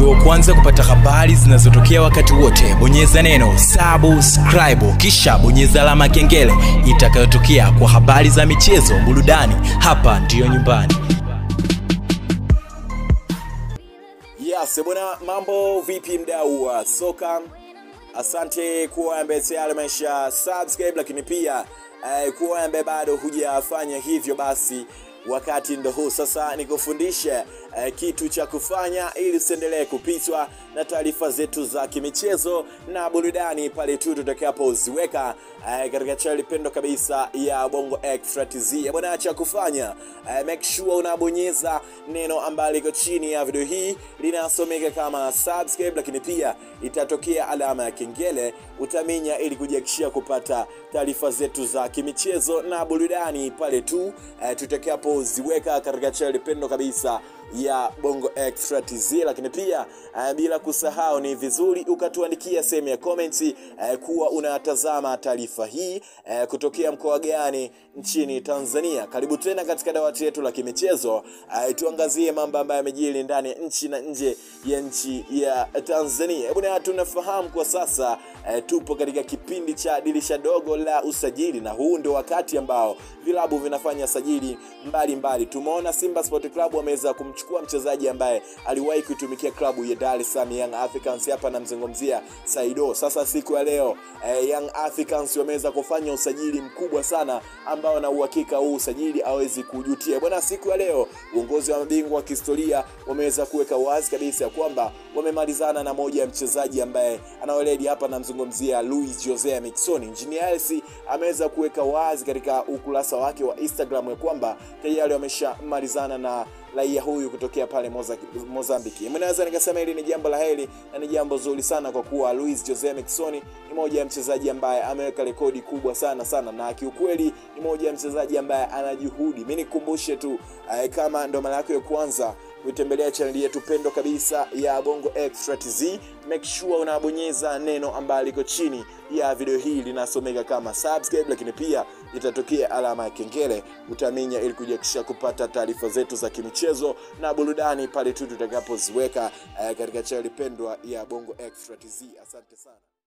uwe wa kwanza kupata habari zinazotokea wakati wote bonyeza neno subscribe kisha bonyeza alama ya kengele itakayotokea kwa habari za michezo burudani hapa ndiyo nyumbani Yes, bwana, mambo vipi mdau wa soka? Asante kuwa ambaye tayari amesha subscribe, lakini pia eh, kuwa ambaye bado hujafanya hivyo, basi wakati ndo huu sasa nikufundishe eh, kitu cha kufanya ili usiendelee kupitwa na taarifa zetu za kimichezo na burudani pale tu tutakapoziweka eh, katika channel pendo kabisa ya Bongo Extra TZ. Eh, Bwana, cha kufanya eh, make sure unabonyeza neno ambalo liko chini ya video hii linasomeka kama subscribe, lakini pia itatokea alama ya kengele utaminya ili kujihakikishia kupata taarifa zetu za kimichezo na burudani pale tu eh, tutakapoziweka katika channel pendo kabisa ya Bongo Extra TZ, lakini pia uh, bila kusahau ni vizuri ukatuandikia sehemu ya comments uh, kuwa unatazama taarifa hii uh, kutokea mkoa gani nchini Tanzania. Karibu tena katika dawati letu la kimichezo uh, tuangazie mambo ambayo yamejiri ndani ya nchi na nje ya nchi ya Tanzania. Bwana, tunafahamu kwa sasa uh, tupo katika kipindi cha dirisha dogo la usajili, na huu ndio wakati ambao vilabu vinafanya sajili mbalimbali. Tumeona Simba Sport Club wameweza kumchukua mchezaji ambaye aliwahi kuitumikia klabu ya Dar es Salaam Young Africans, hapa namzungumzia Saido. Sasa siku ya leo eh, Young Africans wameweza kufanya usajili mkubwa sana ambao na uhakika huu usajili hawezi kujutia bwana. Siku ya leo uongozi wa mabingwa wa kihistoria wameweza kuweka wazi kabisa ya kwamba wamemalizana na moja ya mchezaji ambaye anaweledi hapa, namzungumzia Luis Jose Miquissone. Engineer Hersi ameweza kuweka wazi katika ukurasa wake wa Instagram ya kwamba tayari wameshamalizana na raia huyu kutokea pale Moza, Mozambiki. Mnaweza nikasema hili ni jambo la heri na ni jambo zuri sana kwa kuwa Luis Jose Miquissone ni moja ya mchezaji ambaye ameweka rekodi kubwa sana sana, na kiukweli ni moja ya mchezaji ambaye ana juhudi. Mimi nikukumbushe tu eh, kama ndo mara yako ya kwanza kuitembelea chaneli yetu pendo kabisa ya Bongo Extra TZ, make sure unabonyeza neno ambalo liko chini ya video hii linasomeka kama subscribe, lakini pia itatokea alama ya kengele utaminya, ili kujihakikisha kupata taarifa zetu za kimichezo na burudani pale tu tutakapoziweka eh, katika chaneli pendwa ya Bongo Extra TZ. Asante sana.